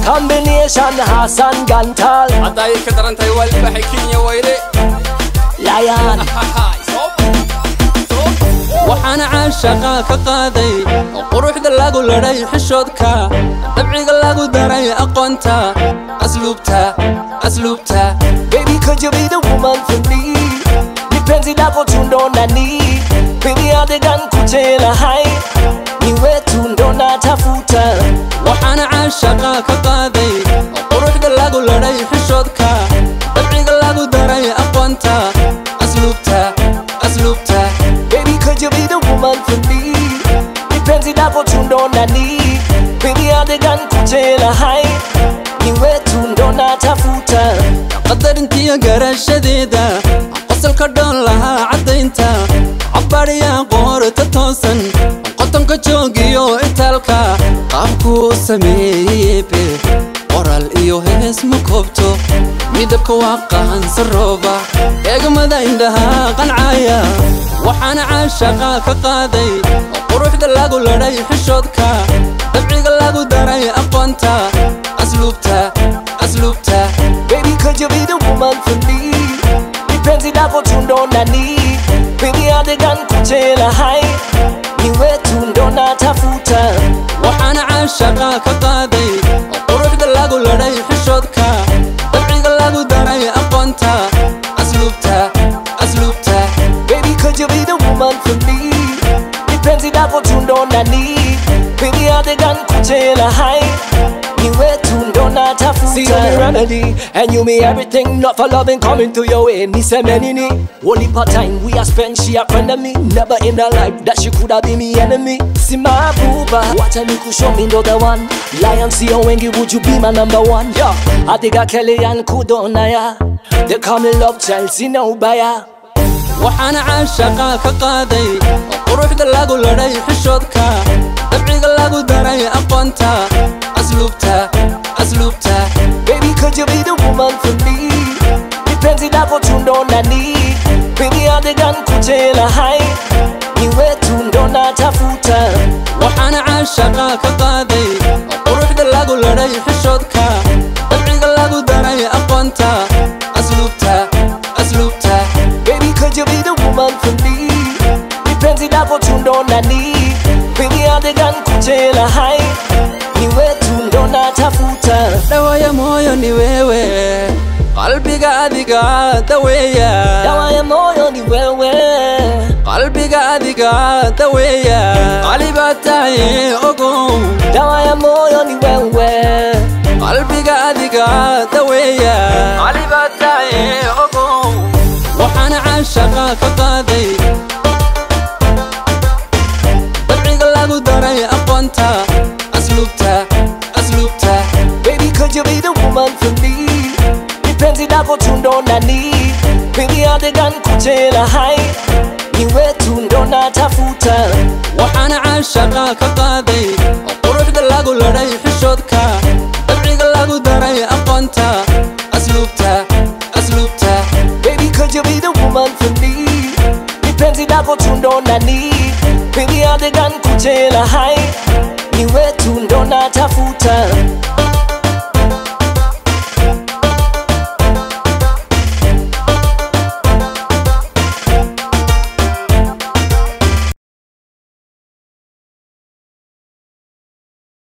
combination Hassan Gantal hadda ay ka daran tahay waa libaxay kenya wayre Lion waxaana caashaqa ka qaaday quruxda lagu ladhay xishoodka dabciga lagu daray aqoonta asluubta asluubta Baby could you be the woman for me Nipenzi lako tundo nani Baby adegan kuchela hai Niwe tundo natafuta waxaana caashaqa ka qaaday quruxda lagu ladhay xishoodka dabciga lagu daray aqoonta asluubta asluubta Baby could you be the woman for me Nipenzi lako tundo nani Baby adegan kuchela hai Niwe tundo natafuta qadarintiyo garashadeeda qosolka dhoon lahaa caddaynta cabbaadhiyaa qoorta toosan qotonka joogiyo itaalka qaabkuu sameeyebe qoral iyo hees ma koobto midabka waa qaansa rooba eegmada indhaha qancaya waxaana caashaqa ka qaaday quruxda lagu ladhay xishoodka dabciga lagu daray aqoonta asluubta asluubta Baby could you be the woman for me Nipenzi lako tundo nani Baby adegan kuchela hai Niwe tundo natafuta waxaana caashaqa ka qaaday quruxda lagu ladhay xishoodka dabciga lagu daray aqoonta asluubta asluubta Baby could you be the woman for me Nipenzi lako tundo nani Baby adegan kuchela hai Niwe tundo natafuta See you the remedy And you me everything Not for loving coming to your way Ni semenini Only part time we are spent She a friend of me Never in her life That she coulda be me enemy See my booba Wacha ni kushow me the one Lion see you wengi Would you be my number one Yeah I think I Kelly and Kudona ya They call me love child See no buyer waxaana caashaqa ka qaaday quruxda lagu ladhay xishoodka dabciga lagu daray aqoonta asluubta asluubta Baby, could you be the woman for me? Nipenzi lako tundo nani Baby, adegan kuchela hai Niwe tundo natafuta waxaana caashaqa ka qaaday quruxda lagu ladhay xishoodka dabciga lagu daray aqoonta asluubta asluubta Baby, could you be the woman for me? Nipenzi lako tundo nani Baby, adegan kuchela hai Niwe tundo natafuta dhawaya mooyo ni wewe qalbiga adiga daweeya Dawa ya moyo ni wewe qalbiga adiga daweeya qalibaa tahay ogow Dawa ya moyo ni wewe qalbiga adiga daweeya qalibaa tahay ogow waxaana caashaqa ka qaaday dabciga lagu daray aqoonta asluubta asluubta Baby, could you be the woman for me? Nipenzi lako tundo nani Baby, adegan kuchela hai Niwe tundo natafuta waxaana caashaqa ka qaaday quruxda lagu ladhay xishoodka dabciga lagu daray aqoonta asluubta asluubta Baby, could you be the woman for me? Nipenzi lako tundo nani Baby, adegan kuchela hai Niwe tundo natafuta